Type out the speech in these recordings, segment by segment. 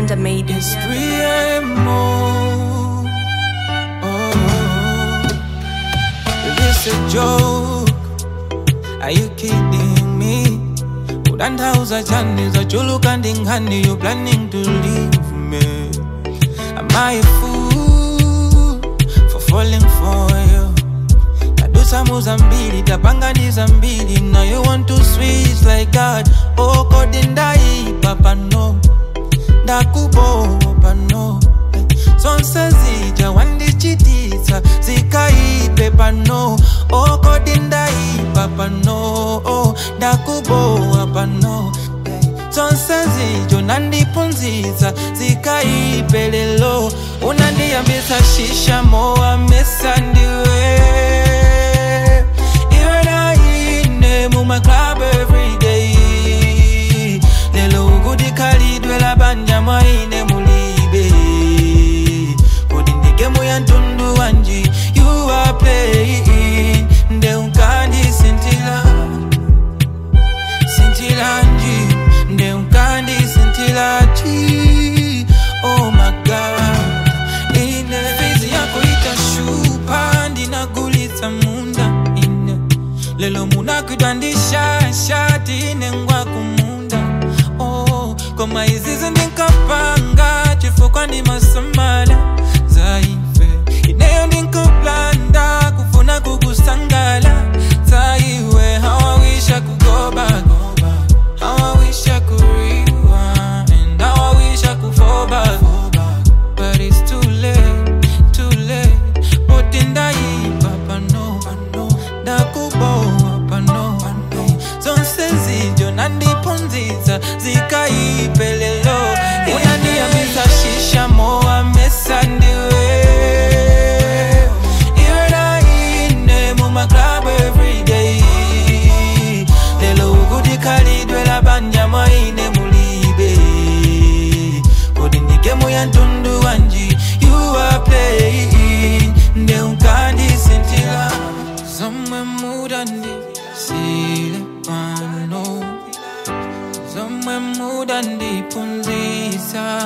Nyanda made it. It's 3 a.m. Oh, is this a joke? Are you kidding me? Udandauza chani za chulu kandingani You planning to leave me Am I a fool For falling for you tadusa muzambili tapanganiza mbili Now you want to switch like that Oh kodi ndaipa pano ndakubopa no zonse zija wandichitisa zikaipe pano okodi ndaipa pano oh, ndakubowa pano zonse zijo nandipunziza zikaipe lelo unandiyambisa shisha mowa mesa ndiwe iwe naine mumaclub everyday lelo ukudikhalidwe labanja mwaine mulibe kodi ndigemu ya ntundu wanji you are playing nde unkandisintila sintilanji nde unkandisintilaji oh my god ine fizi yako itashupa ndinagulitsa munda ine lelo munakwidwandisha shati ine ngwa kumunda oh, koma izizi ndinkapanga chifukwa ndimasamala zaife ineyo ndinkaplanda kufuna kukusangala zaiwe hawawisha kugoba How I wish I could rewind and how I wish I could fall back. But it's too late, too late. But in that papa no, ndakubo papa no. Zonse zijo nandipunziza zikaipelelo. Unaniambisa shisha moa mesa ndiwe. Iwe naine muma club every day. Lelo ukudikhalidwe labanja mwaine mulibe. Kodi ndigemu ya ntundu wanji you are playing nde unkandisintila zomwe mudandi sile pano zomwe mudandipunzisa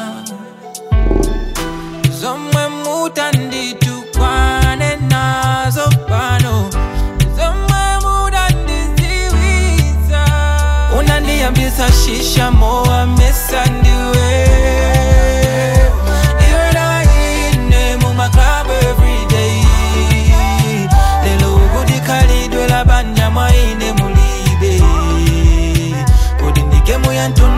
zomwe mutanditukwane nazo pano zomwe mudandiziwisa unandiyambisa shisha mowa mesa ndiwe Iwe naine mumaclub everyday lelo ukudikhalidwe labanja mwaine mulibe kodi ndigemu ya ntundu